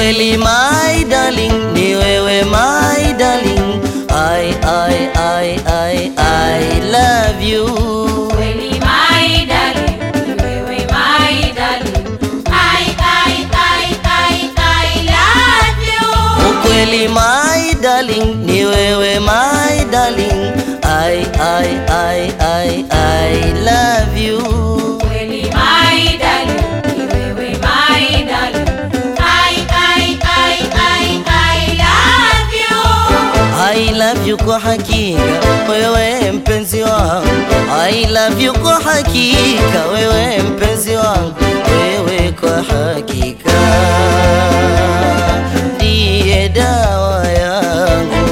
Ukweli my darling, ni wewe my darling. I, I, I, I, I love you. Kweli my darling, ni wewe my darling. I, I, I, I, I love you. Ukweli my darling, ni wewe my darling. I, I, I, I, I love you. Kweli my darling, ni wewe my darling. I, I, I, I, I love you. I love you kwa hakika wewe mpenzi wangu I love you kwa hakika wewe mpenzi wangu wewe kwa hakika ndiye dawa yangu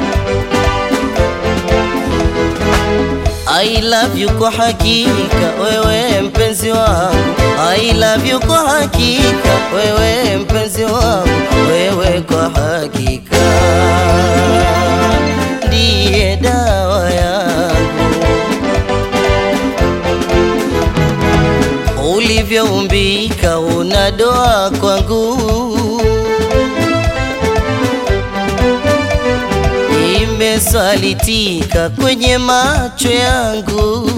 I love you kwa hakika wewe mpenzi wangu I love you kwa hakika wewe mpenzi wangu wewe kwa hakika ndiye dawa yangu ulivyoumbika una doa kwangu imesalitika kwenye macho yangu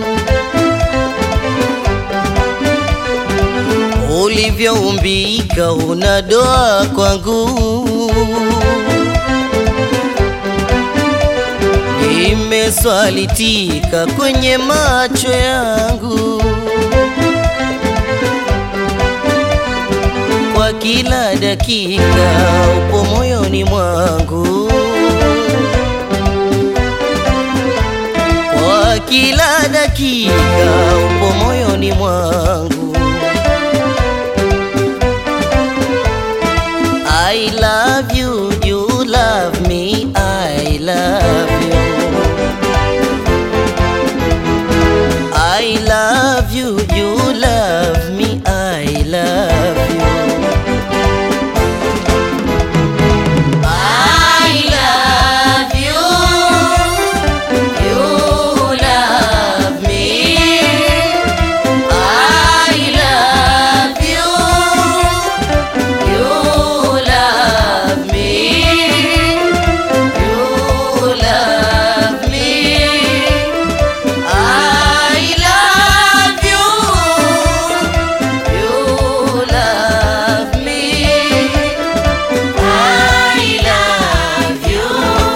ulivyoumbika una doa kwangu imeswalitika kwenye macho yangu kwa kila dakika upo moyoni mwangu kwa kila dakika upo moyoni mwangu I love you, you love me, I love you. I love you, you love me, I love you. I love you. You love me. I love you. You love me. You love me. I love you. You love me. I love you.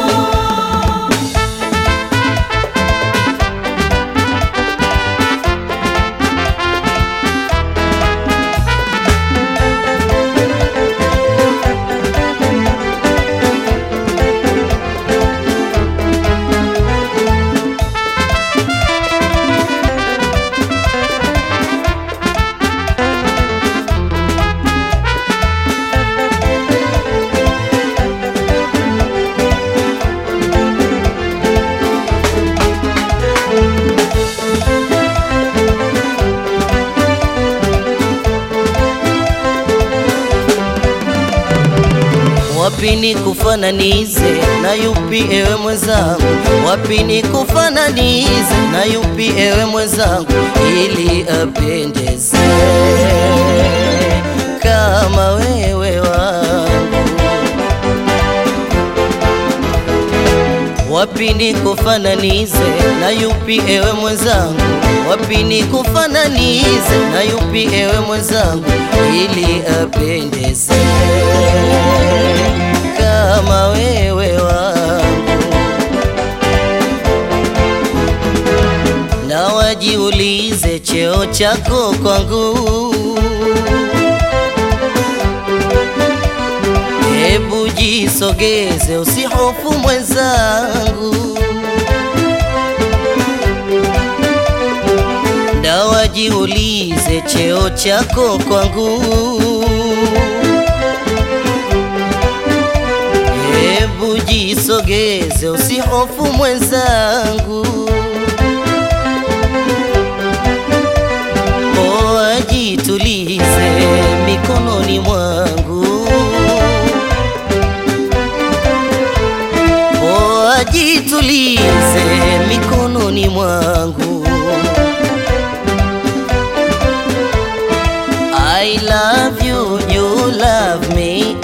Wapi ni kufananize na yupi ewe mwenzangu? Wapi ni kufananize na yupi ewe mwenzangu, ili apendeze kama wewe wangu? Wapi ni kufananize na yupi ewe mwenzangu? Wapi ni kufananize na yupi ewe mwenzangu, ili apendeze kama wewe wangu? Na wajiulize cheo chako kwangu Hebu jisogeze, usihofu mwenzangu, na wajiulize cheo chako kwangu. Hebu jisogeze, usihofu mwenzangu, poa, jitulize mikononi mwangu. Poa, jitulize mikononi mwangu. I love you, you love me,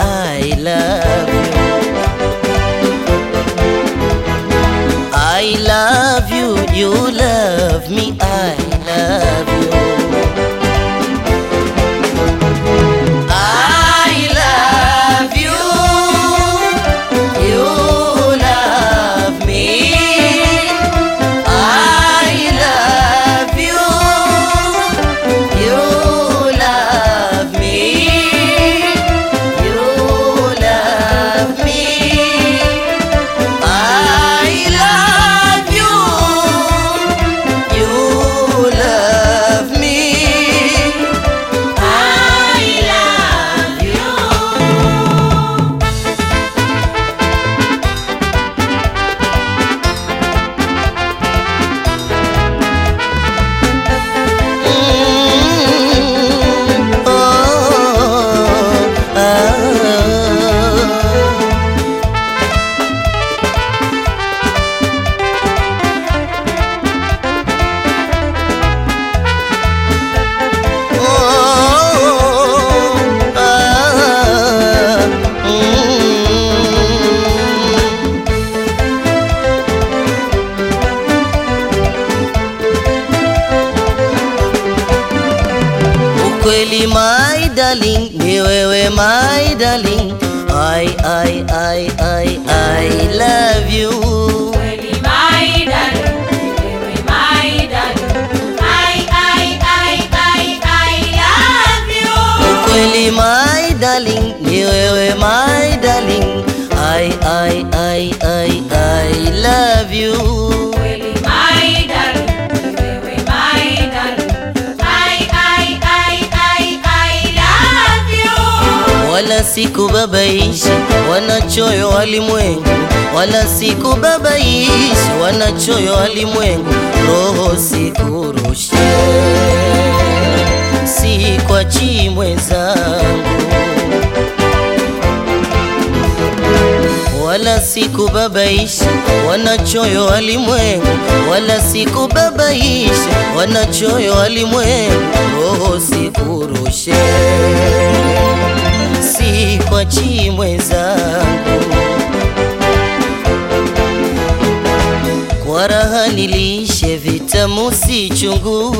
Ukweli my darling, ni wewe my darling. I, I, I, I, I love you. Kweli my darling, wewe my darling. I, I, I, I, I love you. Ukweli my darling, ni wewe my darling. I, I, I, I, I love you. Kweli my darling, wewe my darling. I, I, I, I, I love you. wala sikubabaishi wanachoyo walimwengu, wala sikubabaishi wanachoyo walimwengu, roho sikurushe, si kwa chimwe zangu, wala sikubabaishi wanachoyo walimwengu, wala sikubabaishi wanachoyo walimwengu, roho sikurushe si kwa chimwe zangu, kwa raha nilishe vitamu si chungu,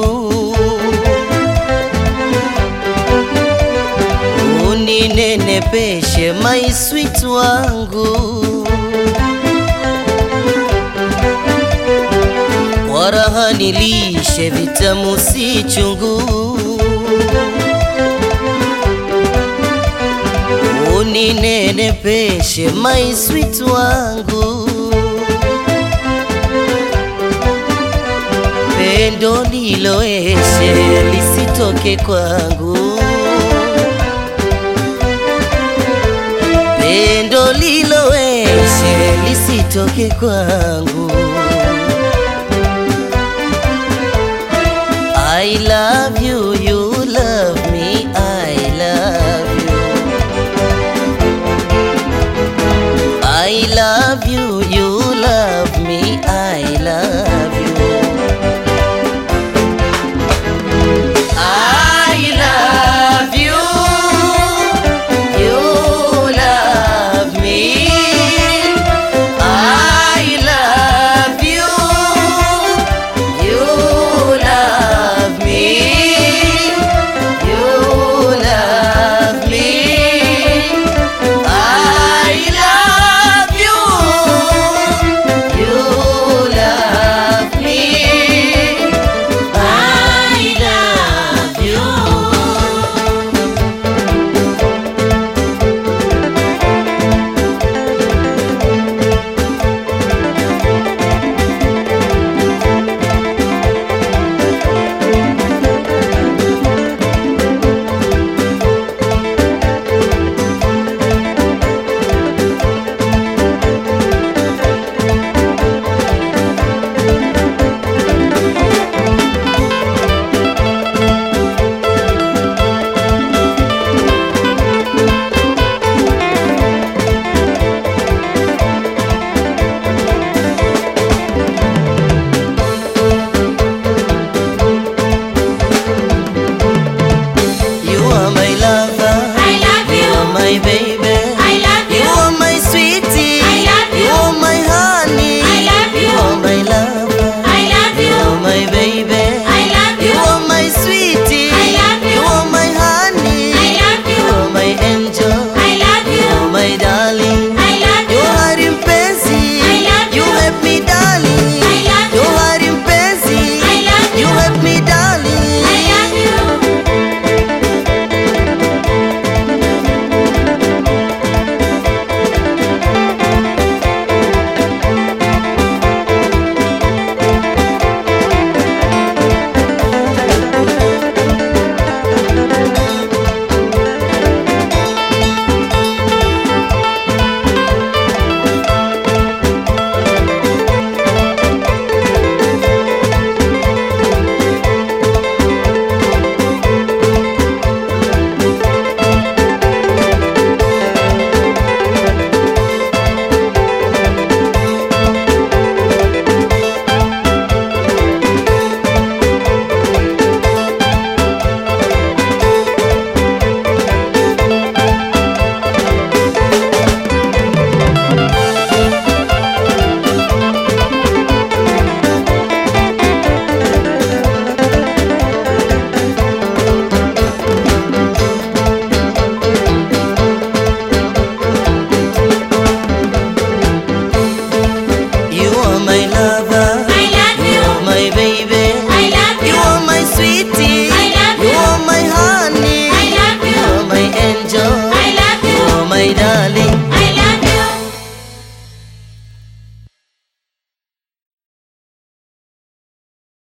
uninenepeshe my sweet wangu, kwa raha nilishe vitamu si chungu uninenepeshe my sweet wangu, pendo liloeshe lisitoke kwangu, pendo liloeshe lisitoke kwangu. I love you